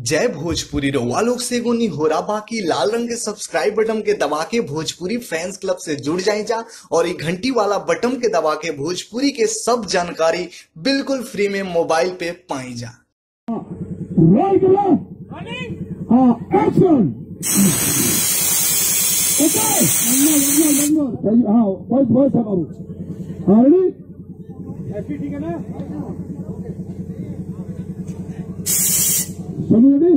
जय भोजपुरी रउआ लोग से एगो निहोरा बाकी लाल रंग के सब्सक्राइब बटन के दबा के भोजपुरी फैंस क्लब से जुड़ जाए जा और ये घंटी वाला बटन के दबा के भोजपुरी के सब जानकारी बिल्कुल फ्री में मोबाइल पे पाई जा Right left. Uh, action. Okay. One more, one more, one more. हाँ, voice, voice है बाबू. हाँ, ready? ठीक है ना? सभी ready?